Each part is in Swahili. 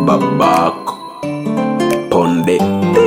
babako ponde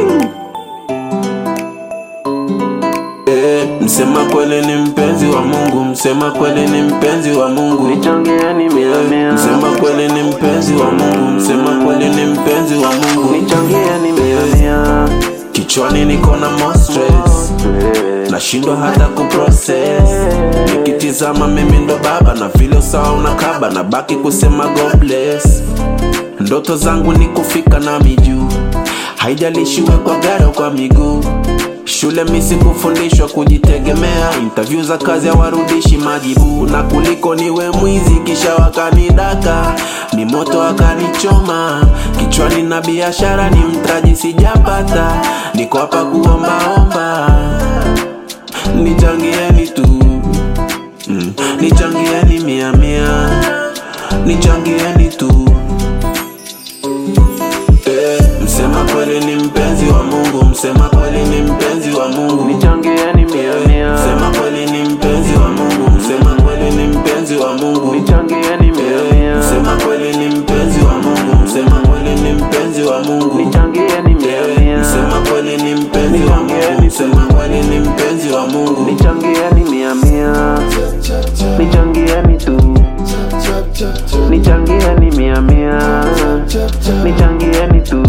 Eh, msema kweli ni mpenzi wa Mungu, msema kweli ni mpenzi wa Mungu. Nichangieni mia mia, Msema kweli ni mpenzi wa Mungu, msema kweli ni mpenzi wa Mungu. nichangieni mia mia. Kichwani niko na more stress, nashindwa hata kuprocess. Nikitizama mimi ndo baba na vile sawa unakaba, na baki kusema God bless. Ndoto zangu ni kufika na mijuu, haijalishi uwe kwa gari au kwa miguu. Shule misi kufundishwa kujitegemea, interview za kazi hawarudishi majibu, na kuliko niwe mwizi kisha wakanidaka, ni moto wakanichoma kichwani, na biashara ni mtaji sijapata, niko hapa kuombaomba, nichangieni tu mm. Nichangieni mia mia, nichangieni tu Eh, msema kweli ni mpenzi wa Mungu, msema kweli ni mpenzi wa Mungu. Nichangieni mia mia, Msema kweli ni mpenzi wa Mungu, msema kweli ni mpenzi wa Mungu. nichangieni mia mia, Msema kweli ni mpenzi wa Mungu, msema kweli ni mpenzi wa Mungu. nichangieni mia mia, Msema kweli ni mpenzi wa Mungu, msema kweli ni mpenzi wa Mungu. nichangieni mia mia, nichangieni tu, nichangieni mia mia, nichangieni tu.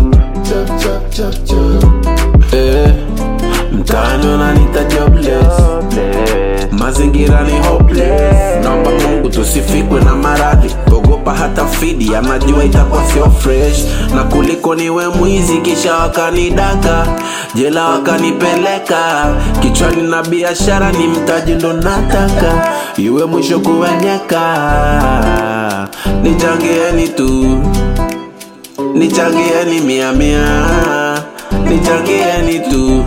Eh, mtaani wananiita jobless. mazingira ni hopeless. Naomba Mungu tusifikwe na maradhi, ogopa hata fidi, anajua itakuwa sio fresh, na kuliko niwe mwizi kisha wakanidaka jela wakanipeleka kichwani, na biashara ni mtaji ndo nataka iwe mwisho kuwenyeka. Nichangieni tu, nichangieni mia mia, nichangieni tu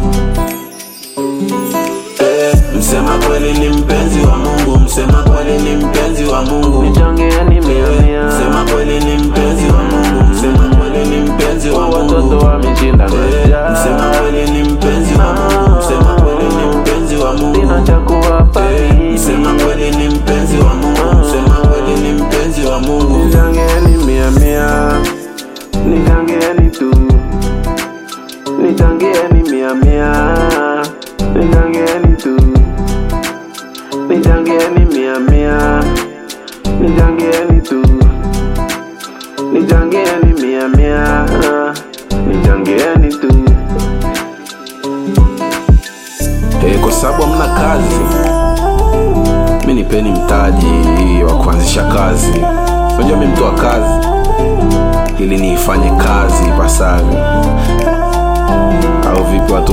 Eh, msema kweli ni mpenzi wa Mungu, msema kweli ni mpenzi wa Mungu. Nichangieni mia mia, Msema kweli ni mpenzi wa Mungu, msema kweli ni mpenzi wa watoto Mungu. wameshinda Eh, njaa. Msema kweli ni mpenzi wa Mungu, msema kweli ni mpenzi wa Mungu. Sina cha kuwapa Eh, mimi. Msema kweli ni mpenzi wa Mungu, msema kweli ni mpenzi wa Mungu. Nichangieni mia mia, nichangieni tu, nichangieni mia mia, nichangieni tu, nichangieni mia mia, nichangieni tu, nichangieni mia mia, nichangieni tu. Eh, kwa sababu hamna kazi, mi nipeni mtaji wa kuanzisha kazi. Unajua mi mtu wa kazi, ili niifanye kazi ipasavyo, au vipi watu